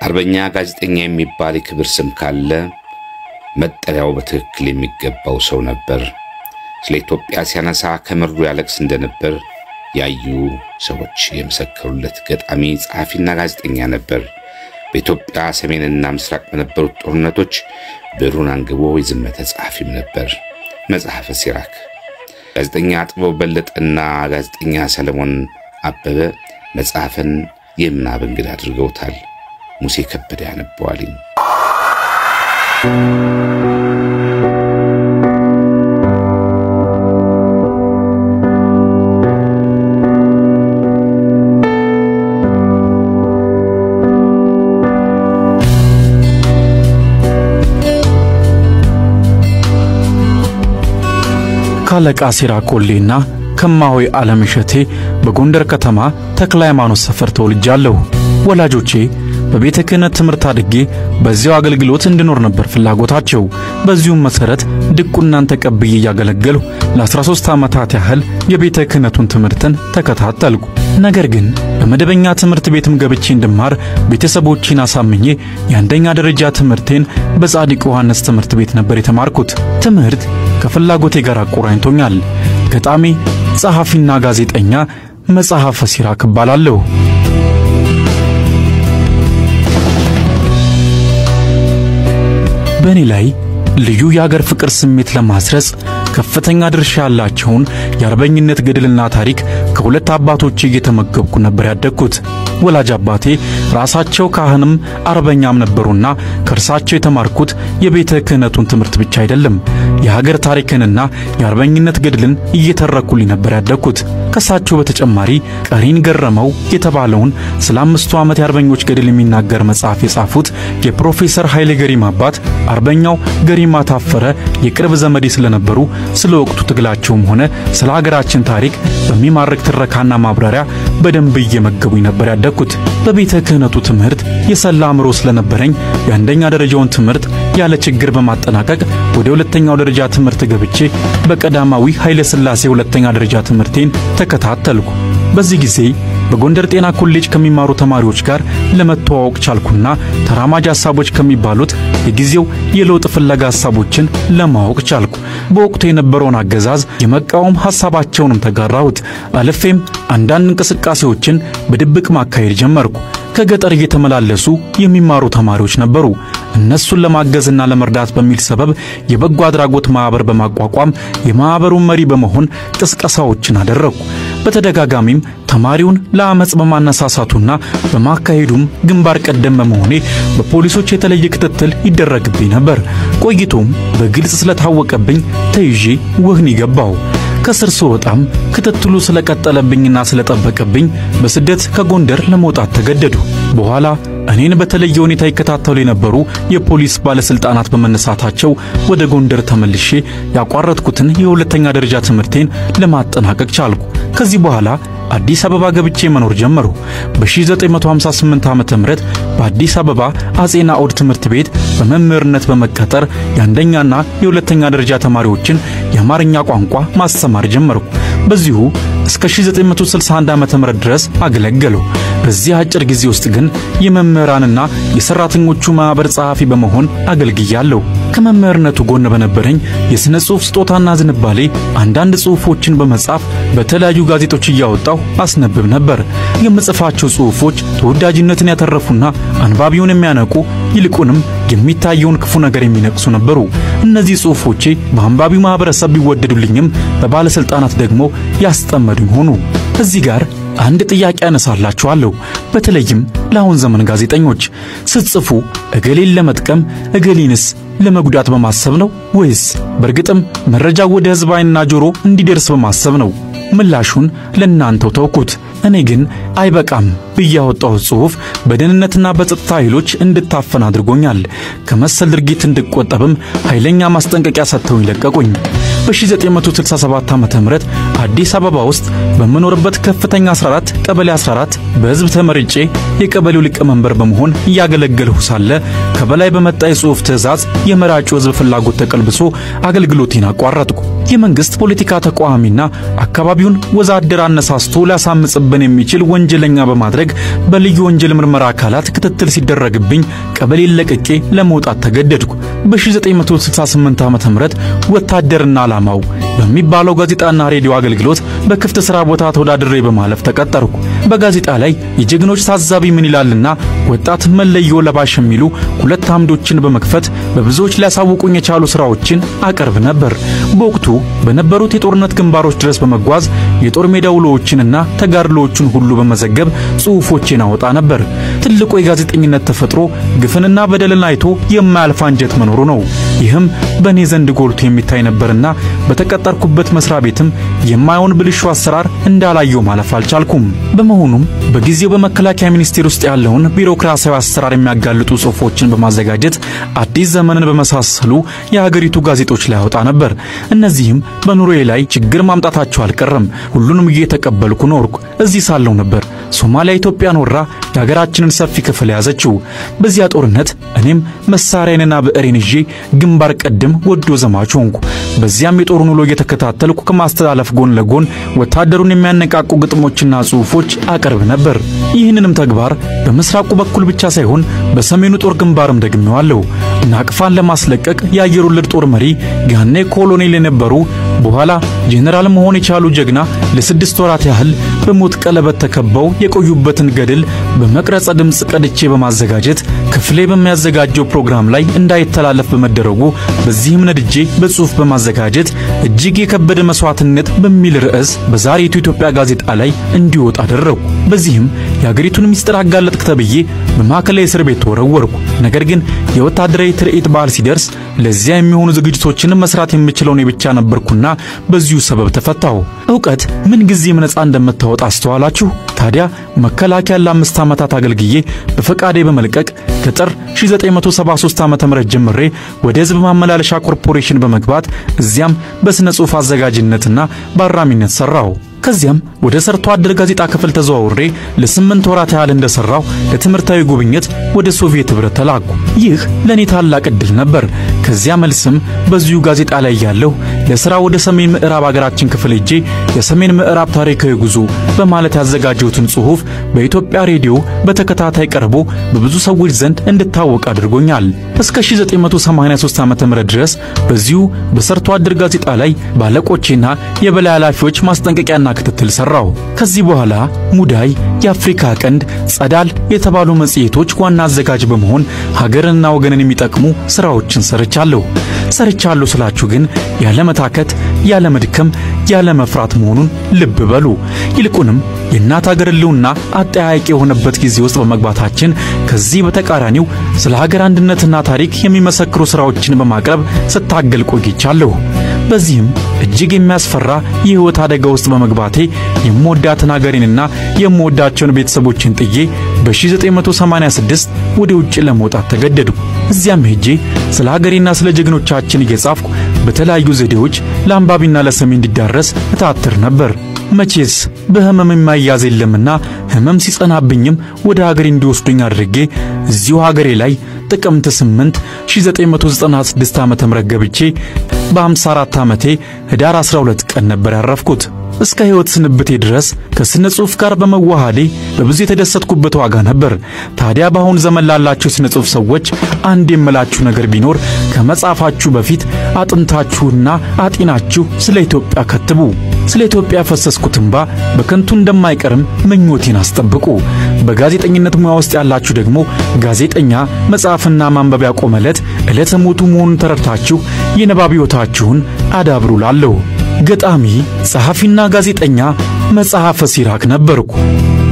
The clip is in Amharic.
አርበኛ ጋዜጠኛ የሚባል የክብር ስም ካለ መጠሪያው በትክክል የሚገባው ሰው ነበር። ስለ ኢትዮጵያ ሲያነሳ ከምሩ ያለቅስ እንደነበር ያዩ ሰዎች የመሰከሩለት ገጣሚ፣ ጸሐፊና ጋዜጠኛ ነበር። በኢትዮጵያ ሰሜንና ምስራቅ በነበሩት ጦርነቶች ብዕሩን አንግቦ የዘመተ ጸሐፊም ነበር። መጽሐፈ ሲራክ ጋዜጠኛ ጥበቡ በለጠና ጋዜጠኛ ሰለሞን አበበ መጽሐፍን የምናብ እንግዳ አድርገውታል። ሙሴ ከበደ ያነበዋልኝ። ካለቃ ሲራኮሌና ከማሆይ ዓለም እሸቴ በጎንደር ከተማ ተክለ ሃይማኖት ሰፈር ተወልጃለሁ። ወላጆቼ በቤተ ክህነት ትምህርት አድጌ በዚያው አገልግሎት እንድኖር ነበር ፍላጎታቸው። በዚሁም መሠረት ድቁናን ተቀብዬ እያገለገልሁ ለ13 ዓመታት ያህል የቤተ ክህነቱን ትምህርትን ተከታተልኩ። ነገር ግን በመደበኛ ትምህርት ቤትም ገብቼ እንድማር ቤተሰቦቼን አሳምኜ የአንደኛ ደረጃ ትምህርቴን በጻድቅ ዮሐንስ ትምህርት ቤት ነበር የተማርኩት። ትምህርት ከፍላጎቴ ጋር አቆራኝቶኛል። ገጣሚ፣ ጸሐፊና ጋዜጠኛ መጽሐፈ ሲራክ እባላለሁ። በእኔ ላይ ልዩ የአገር ፍቅር ስሜት ለማስረጽ ከፍተኛ ድርሻ ያላቸውን የአርበኝነት ገድልና ታሪክ ከሁለት አባቶቼ እየተመገብኩ ነበር ያደግኩት። ወላጅ አባቴ ራሳቸው ካህንም አርበኛም ነበሩና ከእርሳቸው የተማርኩት የቤተ ክህነቱን ትምህርት ብቻ አይደለም፣ የሀገር ታሪክንና የአርበኝነት ገድልን እየተረኩልኝ ነበር ያደግኩት። ከእሳቸው በተጨማሪ ቀሪን ገረመው የተባለውን ስለ አምስቱ ዓመት የአርበኞች ገድል የሚናገር መጽሐፍ የጻፉት የፕሮፌሰር ኃይሌ ገሪማ አባት አርበኛው ገሪማ ታፈረ የቅርብ ዘመዴ ስለነበሩ ስለ ወቅቱ ትግላቸውም ሆነ ስለ ሀገራችን ታሪክ በሚማርክ ትረካና ማብራሪያ በደንብ እየመገቡኝ ነበር ያደግኩት። በቤተ ክህነቱ ትምህርት የሰላ አእምሮ ስለነበረኝ የአንደኛ ደረጃውን ትምህርት ያለ ችግር በማጠናቀቅ ወደ ሁለተኛው ደረጃ ትምህርት ገብቼ በቀዳማዊ ኃይለ ሥላሴ ሁለተኛ ደረጃ ትምህርቴን ተከታተልኩ። በዚህ ጊዜ በጎንደር ጤና ኮሌጅ ከሚማሩ ተማሪዎች ጋር ለመተዋወቅ ቻልኩና ተራማጅ ሐሳቦች ከሚባሉት የጊዜው የለውጥ ፍለጋ ሐሳቦችን ለማወቅ ቻልኩ። በወቅቱ የነበረውን አገዛዝ የመቃወም ሐሳባቸውንም ተጋራሁት። አልፌም አንዳንድ እንቅስቃሴዎችን በድብቅ ማካሄድ ጀመርኩ። ከገጠር እየተመላለሱ የሚማሩ ተማሪዎች ነበሩ። እነሱን ለማገዝና ለመርዳት በሚል ሰበብ የበጎ አድራጎት ማኅበር በማቋቋም የማኅበሩን መሪ በመሆን ቅስቀሳዎችን አደረግኩ። በተደጋጋሚም ተማሪውን ለአመፅ በማነሳሳቱና በማካሄዱም ግንባር ቀደም በመሆኔ በፖሊሶች የተለየ ክትትል ይደረግብኝ ነበር። ቆይቶም በግልጽ ስለታወቀብኝ ተይዤ ወህኒ ገባሁ። ከስር ስወጣም ክትትሉ ስለቀጠለብኝና ስለጠበቀብኝ በስደት ከጎንደር ለመውጣት ተገደዱ። በኋላ እኔን በተለየ ሁኔታ ይከታተሉ የነበሩ የፖሊስ ባለስልጣናት በመነሳታቸው ወደ ጎንደር ተመልሼ ያቋረጥኩትን የሁለተኛ ደረጃ ትምህርቴን ለማጠናቀቅ ቻልኩ። ከዚህ በኋላ አዲስ አበባ ገብቼ መኖር ጀመሩ። በ1958 ዓመተ ምህረት በአዲስ አበባ አጼ ናኦድ ትምህርት ቤት በመምህርነት በመቀጠር የአንደኛና የሁለተኛ ደረጃ ተማሪዎችን የአማርኛ ቋንቋ ማስተማር ጀመርኩ። በዚሁ እስከ 1961 ዓመተ ምህረት ድረስ አገለገሉ። በዚህ አጭር ጊዜ ውስጥ ግን የመምህራንና የሰራተኞቹ ማኅበር ጸሐፊ በመሆን አገልግያለሁ። ከመምህርነቱ ጎን በነበረኝ የሥነ ጽሑፍ ስጦታና ዝንባሌ አንዳንድ ጽሑፎችን በመጻፍ በተለያዩ ጋዜጦች እያወጣሁ አስነብብ ነበር። የምጽፋቸው ጽሑፎች ተወዳጅነትን ያተረፉና አንባቢውን የሚያነቁ ይልቁንም የሚታየውን ክፉ ነገር የሚነቅሱ ነበሩ። እነዚህ ጽሑፎቼ በአንባቢው ማኅበረሰብ ቢወደዱልኝም በባለሥልጣናት ደግሞ ያስጠመዱኝ ሆኑ። እዚህ ጋር አንድ ጥያቄ ያነሳላችኋለሁ። በተለይም ለአሁን ዘመን ጋዜጠኞች ስትጽፉ እገሌን ለመጥቀም እገሌንስ ለመጉዳት በማሰብ ነው ወይስ በእርግጥም መረጃው ወደ ሕዝብ ዓይንና ጆሮ እንዲደርስ በማሰብ ነው? ምላሹን ለእናንተው ተውኩት። እኔ ግን አይበቃም ብዬ ያወጣሁት ጽሑፍ በደህንነትና በጸጥታ ኃይሎች እንድታፈን አድርጎኛል። ከመሰል ድርጊት እንድቆጠብም ኃይለኛ ማስጠንቀቂያ ሰጥተውኝ ለቀቁኝ። በ1967 ዓ.ም አዲስ አበባ ውስጥ በምኖርበት ከፍተኛ 14 ቀበሌ 14 በሕዝብ ተመርጬ የቀበሌው ሊቀመንበር በመሆን እያገለገልሁ ሳለ ከበላይ በመጣ የጽሑፍ ትዕዛዝ የመራጩ ሕዝብ ፍላጎት ተቀልብሶ አገልግሎቴን አቋረጥኩ። የመንግስት ፖለቲካ ተቃዋሚና አካባቢውን ወዛደር አነሳስቶ ሊያሳምጽብን የሚችል ወንጀለኛ በማድረግ በልዩ ወንጀል ምርመራ አካላት ክትትል ሲደረግብኝ ቀበሌን ለቅቄ ለመውጣት ተገደድኩ። በ1968 ዓ.ም ወታደርና ዓላማው በሚባለው ጋዜጣና ሬዲዮ አገልግሎት በክፍት ሥራ ቦታ ተወዳድሬ በማለፍ ተቀጠርኩ። በጋዜጣ ላይ የጀግኖች ታዛቢ ምን ይላልና ወጣት መለዮ ለባሽ የሚሉ ሁለት አምዶችን በመክፈት በብዙዎች ሊያሳውቁኝ የቻሉ ሥራዎችን አቀርብ ነበር። በወቅቱ በነበሩት የጦርነት ግንባሮች ድረስ በመጓዝ የጦር ሜዳ ውሎዎችንና ተጋድሎዎችን ሁሉ በመዘገብ ጽሑፎቼን አወጣ ነበር። ትልቁ የጋዜጠኝነት ተፈጥሮ ግፍንና በደልን አይቶ የማያልፍ አንጀት መኖሩ ነው። ይህም በእኔ ዘንድ ጎልቶ የሚታይ ነበርና በተቀጠርኩበት መስሪያ ቤትም የማይሆን ብልሹ አሰራር እንዳላየው ማለፍ አልቻልኩም። በመሆኑም በጊዜው በመከላከያ ሚኒስቴር ውስጥ ያለውን ቢሮክራሲያዊ አሰራር የሚያጋልጡ ጽሑፎችን በማዘጋጀት አዲስ ዘመንን በመሳሰሉ የሀገሪቱ ጋዜጦች ላይ አወጣ ነበር። እነዚህም በኑሮዬ ላይ ችግር ማምጣታቸው አልቀረም። ሁሉንም እየተቀበልኩ ኖርኩ። እዚህ ሳለሁ ነበር ሶማሊያ ኢትዮጵያን ወራ የሀገራችንን ሰፊ ክፍል ያዘችው። በዚያ ጦርነት እኔም መሳሪያዬንና ብዕሬን ይዤ ግንባር ቀደም ወዶ ዘማች ሆንኩ። በዚያም የጦሩን ውሎ እየተከታተልኩ ከማስተላለፍ ጎን ለጎን ወታደሩን የሚያነቃቁ ግጥሞችና ጽሑፎች አቀርብ ነበር። ይህንንም ተግባር በምስራቁ በኩል ብቻ ሳይሆን በሰሜኑ ጦር ግንባርም ደግሜዋለሁ። ናቅፋን ለማስለቀቅ የአየር ወለድ ጦር መሪ ያኔ ኮሎኔል የነበሩ በኋላ ጄኔራል መሆን የቻሉ ጀግና ለስድስት ወራት ያህል በሞት ቀለበት ተከበው የቆዩበትን ገድል በመቅረጸ ድምፅ ቀድቼ በማዘጋጀት ክፍሌ በሚያዘጋጀው ፕሮግራም ላይ እንዳይተላለፍ በመደረጉ በዚህም ነድጄ በጽሑፍ በማዘጋጀት እጅግ የከበደ መስዋዕትነት በሚል ርዕስ በዛሬቱ ኢትዮጵያ ጋዜጣ ላይ እንዲወጣ አደረጉ። በዚህም የአገሪቱን ምስጢር አጋለጥክ ተብዬ በማዕከላዊ እስር ቤት ተወረወርኩ። ነገር ግን የወታደራዊ ትርኢት በዓል ሲደርስ ለዚያ የሚሆኑ ዝግጅቶችን መስራት የምችለው እኔ ብቻ ነበርኩና በዚሁ ሰበብ ተፈታሁ። ዕውቀት ምን ጊዜም ነፃ እንደምታወጣ አስተዋላችሁ? ታዲያ መከላከያ ለአምስት ዓመታት አገልግዬ በፈቃዴ በመልቀቅ ከጥር 1973 ዓ.ም ጀምሬ ወደ ሕዝብ ማመላለሻ ኮርፖሬሽን በመግባት እዚያም በሥነ ጽሑፍ አዘጋጅነትና በአራሚነት ሠራሁ። ከዚያም ወደ ሰርቶ አደር ጋዜጣ ክፍል ተዘዋውሬ ለስምንት ወራት ያህል እንደሰራው ለትምህርታዊ ጉብኝት ወደ ሶቪየት ኅብረት ተላኩ። ይህ ለእኔ ታላቅ ዕድል ነበር። ከዚያ መልስም በዚሁ ጋዜጣ ላይ ያለሁ ለሥራ ወደ ሰሜን ምዕራብ አገራችን ክፍል ሄጄ የሰሜን ምዕራብ ታሪካዊ ጉዞ በማለት ያዘጋጀሁትን ጽሑፍ በኢትዮጵያ ሬዲዮ በተከታታይ ቀርቦ በብዙ ሰዎች ዘንድ እንድታወቅ አድርጎኛል። እስከ 1983 ዓ.ም ድረስ በዚሁ በሰርቶ አደር ጋዜጣ ላይ ባለቆቼና የበላይ ኃላፊዎች ማስጠንቀቂያና ክትትል ሰራው። ከዚህ በኋላ ሙዳይ፣ የአፍሪካ ቀንድ፣ ጸዳል የተባሉ መጽሔቶች ዋና አዘጋጅ በመሆን ሀገርንና ወገንን የሚጠቅሙ ስራዎችን ሰርቻለሁ። ሰርቻለሁ ስላችሁ ግን ያለ መታከት፣ ያለ መድከም፣ ያለ መፍራት መሆኑን ልብ በሉ። ይልቁንም የእናት ሀገር ሕልውና አጠያያቂ የሆነበት ጊዜ ውስጥ በመግባታችን ከዚህ በተቃራኒው ስለ ሀገር አንድነትና ታሪክ የሚመሰክሩ ስራዎችን በማቅረብ ስታገል ቆይቻለሁ። በዚህም እጅግ የሚያስፈራ የሕይወት አደጋ ውስጥ በመግባቴ የምወዳትን ሀገሬንና የምወዳቸውን ቤተሰቦችን ጥዬ በ1986 ወደ ውጭ ለመውጣት ተገደድኩ። እዚያም ሄጄ ስለ ሀገሬና ስለ ጀግኖቻችን እየጻፍኩ በተለያዩ ዘዴዎች ለአንባቢና ለሰሚ እንዲዳረስ እታትር ነበር። መቼስ በህመም የማያዝ የለምና ህመም ሲጸናብኝም ወደ ሀገሬ እንዲወስዱኝ አድርጌ እዚሁ ሀገሬ ላይ ጥቅምት 8 1996 ዓ.ም ገብቼ በ54 ዓመቴ ህዳር 12 ቀን ነበር ያረፍኩት። እስከ ሕይወት ስንብቴ ድረስ ከስነ ጽሑፍ ጋር በመዋሃዴ በብዙ የተደሰትኩበት ዋጋ ነበር። ታዲያ በአሁኑ ዘመን ላላችሁ የስነ ጽሑፍ ሰዎች አንድ የምላችሁ ነገር ቢኖር ከመጻፋችሁ በፊት አጥንታችሁና አጢናችሁ ስለ ኢትዮጵያ ከትቡ። ስለ ኢትዮጵያ ያፈሰስኩት እንባ በከንቱ እንደማይቀርም ምኞቴን አስጠብቁ። በጋዜጠኝነት ሙያ ውስጥ ያላችሁ ደግሞ ጋዜጠኛ መጽሐፍና ማንበብ ያቆመለት ዕለተ ሞቱ መሆኑን ተረድታችሁ የንባብ ሕይወታችሁን አዳብሩ ላለሁ ገጣሚ ጸሐፊና ጋዜጠኛ መጽሐፈ ሲራክ ነበርኩ።